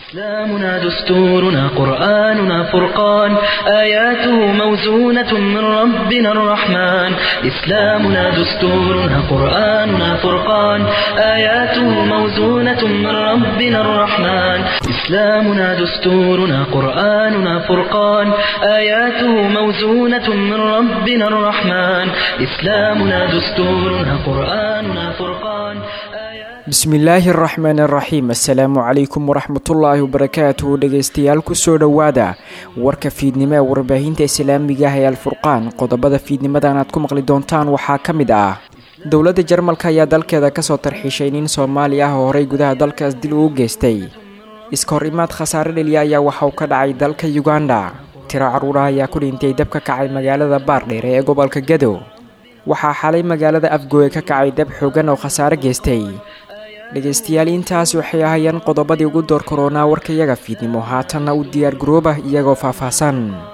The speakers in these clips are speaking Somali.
إسلامنا دستورنا قرآننا فرقان آياته موزونة من ربنا الرحمن إسلامنا دستورنا قرآننا فرقان آياته موزونة من ربنا الرحمن إسلامنا دستورنا قرآننا فرقان آياته موزونة من ربنا الرحمن إسلامنا دستورنا قرآننا فرقان bismillaahi araxmaan araxiim assalaamu calaykum waraxmatullaahi wabarakaatuhu dhegaystayaal kusoo dhowaada warka fiidnimo ee warbaahinta islaamiga ah ee alfurqaan qodobada fiidnimadan aad ku maqli doontaan waxaa ka mid ah dowladda jarmalka ayaa dalkeeda kasoo tarxiishay nin soomaali ah oo horey gudaha dalkaas dil uu geystay iska hor imaad khasaare dheliya ayaa waxa uu ka dhacay dalka uganda tiro caruuraha ayaa ku dhintay dab ka kacay magaalada baardheere ee gobolka gadow waxaa xalay magaalada afgooye ka kacay dab xoogan oo khasaare geystay dhegaystayaal intaas waxay ahayeen qodobadii ugu door koronaa warkayaga fiidnimo haatanna u diyaar garooba iyagoo faahfaahsan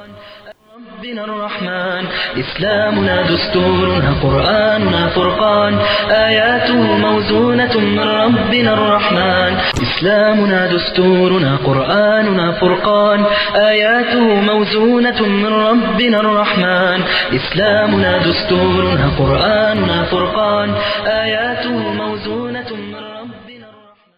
ربنا الرحمن إسلامنا دستورنا قرآننا فرقان آياته موزونة من ربنا الرحمن إسلامنا دستورنا قرآننا فرقان آياته موزونة من ربنا الرحمن إسلامنا دستورنا قرآننا فرقان آياته موزونة من ربنا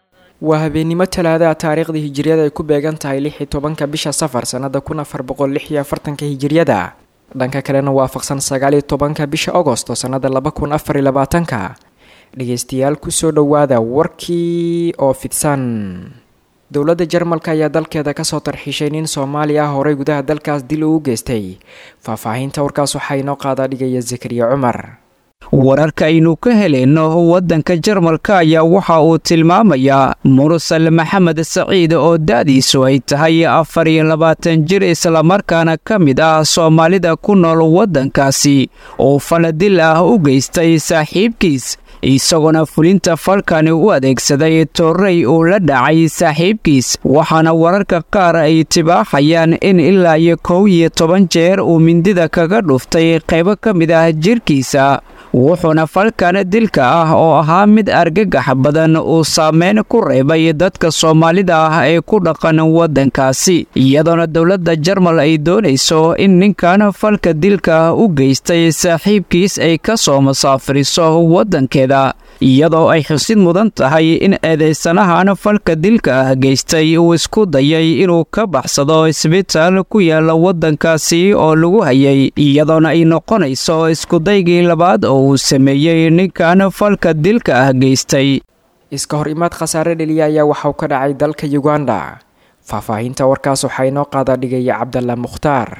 waa habeennimo talaadaha taariikhda hijiriyada ay ku beegan tahay lix iyo tobanka bisha safar sannada kun afar boqol lix iyo afartanka hijiriyada dhanka kalena waafaqsan sagaal iyo tobanka bisha agosto sannada laba kun afar iyo labaatanka dhegaystayaal kusoo dhowaada warkii oo fidsan dowladda jarmalka ayaa dalkeeda kasoo tarxiishay nin soomaali ah horey gudaha dalkaas dil uu geystay faahfaahinta warkaas waxaa inoo qaadaa dhigaya zakariya cumar wararka aynu ka helayno waddanka jarmalka ayaa waxa uu tilmaamayaa mursal maxamed saciid oo da'diisu ay tahay afar iyo labaatan jir islamarkaana ka mid ah soomaalida ku nool waddankaasi oo faladil ah u geystay saaxiibkiis isagoona fulinta falkani u adeegsaday torrey uu la dhacay saaxiibkiis waxaana wararka qaar ay tibaaxayaan in ilaa iyo kow iyo toban jeer uu mindida kaga dhuftay qaybo ka mid ah jirkiisa wuxuuna falkan dilka ah oo ahaa mid argagax badan uu saameyn ku reebay dadka soomaalida ah ee ku dhaqan waddankaasi iyadoona dowladda jarmal ay doonayso in ninkan falka dilka u geystay saaxiibkiis ay ka soo masaafiriso waddankeeda iyadoo ay xusid mudan tahay in eedaysanahan falka dilka ah geystay uu isku dayay inuu ka baxsado isbitaal ku yaala waddankaasi oo lagu hayay iyadoona ay noqonayso iskudaygii labaad oo uu sameeyey ninkan falka dilka ah geystay iska hor imaad khasaare dheliya ayaa waxauu ka dhacay dalka uganda faahfaahinta warkaas waxaa inoo qaadaa dhigaya cabdalla mukhtaar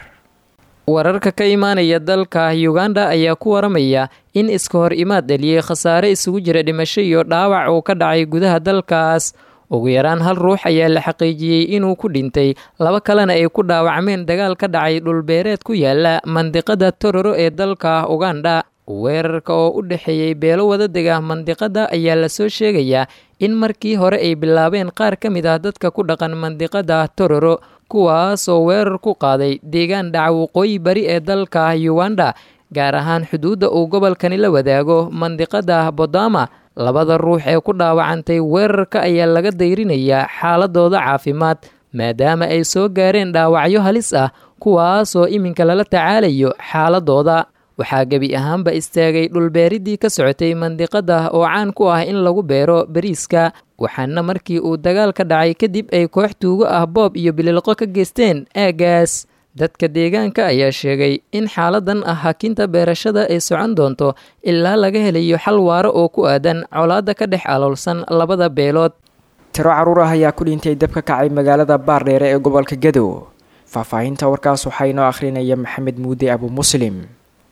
wararka ka imaanaya dalka uganda ayaa ku waramaya in iska hor imaad dheliyey khasaare isugu jira dhimasho iyo dhaawac uu ka dhacay gudaha dalkaas ugu yaraan hal ruux ayaa la xaqiijiyey inuu ku dhintay laba kalena ay ku dhaawacmeen dagaal ka dhacay dhulbeereed ku yaala mandiqada tororo ee dalka uganda weerarka oo u dhexeeyey beelo wadadega mandiqada ayaa lasoo sheegayaa in markii hore ay bilaabeen qaar ka mid ah dadka ku dhaqan mandiqada tororo kuwaasoo weerar ku qaaday deegaan dhaca waqooyi bari ee dalka uganda gaar ahaan xuduudda uu gobolkani la wadaago mandiqada bodama labada ruux ee ku dhaawacantay weerarka ayaa laga dayrinayaa xaaladooda caafimaad maadaama ay soo gaareen dhaawacyo halis ah kuwaasoo iminka lala tacaalayo xaaladooda waxaa gebi ahaanba istaagay dhulbeeridii ka socotay mandiqada oo caan ku ah in lagu beero bariiska waxaana markii uu dagaal ka dhacay kadib ay koox tuugo ah boob iyo bililqo ka geysteen aagaas dadka deegaanka ayaa sheegay in xaaladan ah hakinta beerashada ay socon doonto ilaa laga helayo xal waaro oo ku aadan colaadda ka dhex aloolsan labada beelood tiro caruur ah ayaa ku dhintay dab ka kacay magaalada baardheere ee gobolka gadow faahfaahinta warkaas waxaa inoo akhrinaya maxamed muude abu muslim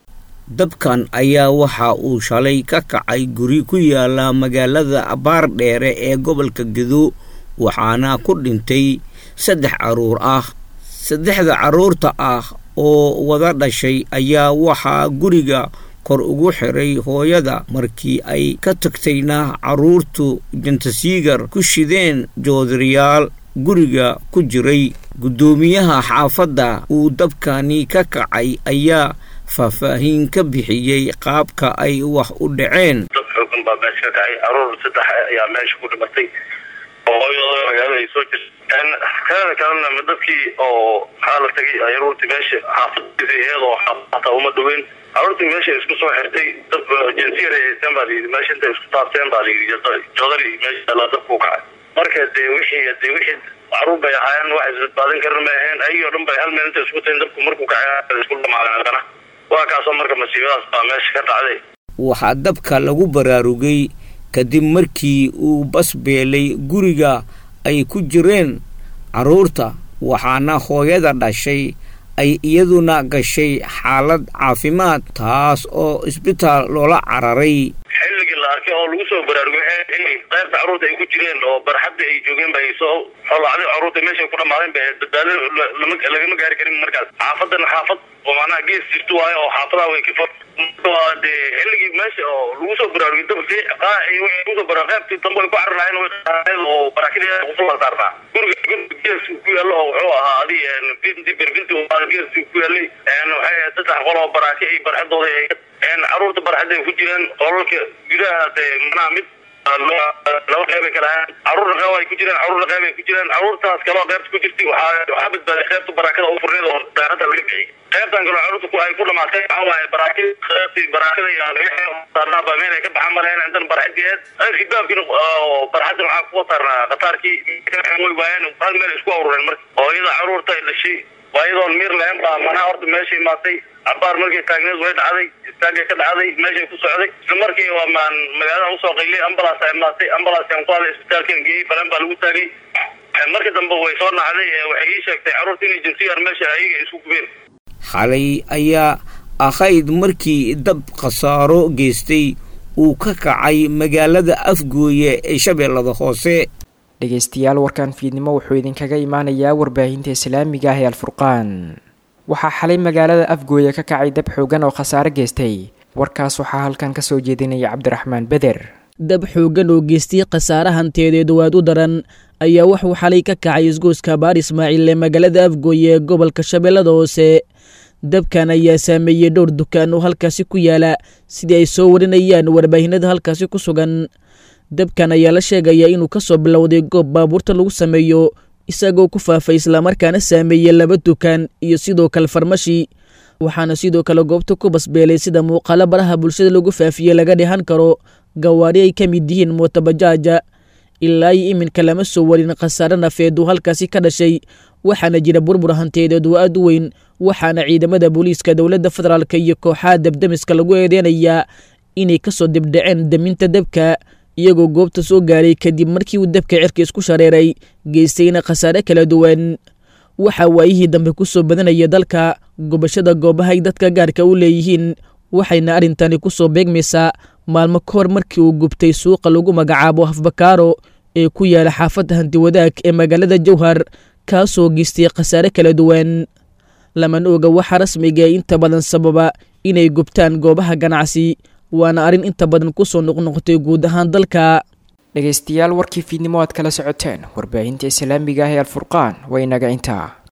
dabkan ayaa waxa uu shalay ka kacay guri ku yaala magaalada baardheere ee gobolka gedo waxaana ku dhintay saddex carruur ah saddexda carruurta ah oo wada dhashay ayaa waxaa guriga kor ugu xiray hooyada markii ay ka tagtayna carruurtu jantasiigar ku shideen joodariyaal guriga ku jiray guddoomiyaha xaafadda uu dabkani ka kacay ayaa faahfaahin ka bixiyey qaabka ay wax u dhaceen dad xoogan baa meesha ka kacay caruur saddex ayaa meesha ku dhimatay oo hooyadooda magaalada ay soo jirta kaada kalena dadkii oo maxaa la tagay caruurtii meesha xaafadiisa iyadoo hataa uma dhaweyn caruurtii meesha isku soo xirtay dad jinsiyar ay haysteen baa layidhi meesha intay isku taabteen baa layidhi joodari meesha la dabku kacay marka dee wixii dee wixii caruur bay ahaayeen wax isbadbaadin karin may ahayn ayagoo dhan bay hal meel intay isku tahin dabku markuu kacay isku dhamaadeen haddana waa kaasoo marka masiibadaas baa meesha ka dhacday waxaa dabka lagu baraarugay kadib markii uu bas beelay guriga ay ku jireen carruurta waxaana hooyada dhashay ay iyaduna gashay xaalad caafimaad taas oo isbitaal loola cararay xilligii la arkay oo lagu soo baraarugay xilli qaybta carruurta ay ku jireen oo barxadda ay joogeen bay soo xolacday carruurta meeshay ku dhamaadeen ba badbaado lagama gaari karin markaas xaafadan xaafad oo macnaha gees jirto waayo oo xaafadaha way ka waa dee xilligii meesha oo lagu soo baraarugay dabkii lagu soo baraarugay qaybtii dambe ay ku cararlahayn way oo barakadii kusoo saarnaa guriga guriga gees ku yaallo oo wuxuu ahaa adi binti berbinti gees ku yaalay waxay saddex qol oo baraaki ay barxadooda caruurta barxadda ay ku jireen qolalka gudaha dee manaha mid laba qeyb ay kala ahaan caruurna qeyb ay ku jireen caruurna qeyb ay ku jireen caruurtaas kaloo qeybta ku jirtay waxaa waxaa badbaaday qeybta barakada u furneed oo daaradda laga bixiyay qeybtan kaloo caruurta ku ay ku dhamaatay waxaa waaye baraakid qeybtii barakada iyo saarnaa baa meel ay ka baxan malahayn intan barxadgeed qeybkii baabkiina oo barxadda waxaa kuwa saarnaa qataarkii way waayeen hal meel isku urureen marka oo iyada caruurta ay dhashay waa iyadoon miir lahayn baa manaha horta meeshay imaatay cabaar markay taagneed way dhacday istaagay ka dhacday meeshay ku socday isla markii waa maan magaalada usoo qaylay ambalaas ay imaatay ambalaas aan ku haday isbitaalkan geeyey falan baa lagu taagay markii dambe way soo nacday waxay ii sheegtay carruurta inay jinsiyar meesha ayaga isku gubeen xalay ayaa ahayd markii dab khasaaro geystay uu ka kacay magaalada afgooye ee shabeellada hoose dhegaystayaal warkan fiidnimo wuxuu idinkaga imaanayaa warbaahinta islaamiga ah ee alfurqaan waxaa xalay magaalada afgooye ka kacay dab xoogan oo khasaare geystay warkaas waxaa halkan ka soo jeedinaya cabdiraxmaan beder dab xoogan oo geystay khasaare hanteedeed waad u daran ayaa wuxuu xalay ka kacay isgooska baar ismaaciil ee magaalada afgooye ee gobolka shabeellada hoose dabkan ayaa saameeyey dhowr dukaan oo halkaasi ku yaala sidii ay soo warinayaan warbaahinada halkaasi ku sugan dabkan ayaa la sheegayaa inuu ka soo bilowday goob baabuurta lagu sameeyo isagoo ku faafay islamarkaana saameeyey laba dukaan iyo sidoo kale farmashi waxaana sidoo kale goobta ku basbeelay sida muuqaalo baraha bulshada lagu faafiyey laga dhihan karo gawaari ay ka mid yihiin mootabajaaja ilaa iyo iminka lama soo warin khasaare nafeed uu halkaasi ka dhashay waxaana jira burbur hanteedeed oo aad u weyn waxaana ciidamada booliiska dowladda federaalk iyo kooxaha dabdemiska lagu eedeynayaa inay kasoo dibdhaceen daminta dabka iyagoo goobta soo gaaray kadib markii uu dabka cirka isku shareeray geystayna khasaare kala duwan waxaa waayihii dambe ku soo badanaya dalka gubashada goobaha ay dadka gaarka u leeyihiin waxayna arrintani ku soo beegmaysaa maalmo ka hor markii uu gubtay suuqa lagu magacaabo hafbakaaro ee ku yaala xaafadda hantiwadaag ee magaalada jowhar kaasoo geystay khasaare kala duwan lamana oga waxaa rasmiga ee inta badan sababa inay gubtaan goobaha ganacsi waana arrin inta badan kusoo noqnoqotay guud ahaan dalka dhegaystayaal warkii fiidnimo aad kala socoteen warbaahinta islaamiga ah ee alfurqaan waa inaga intaa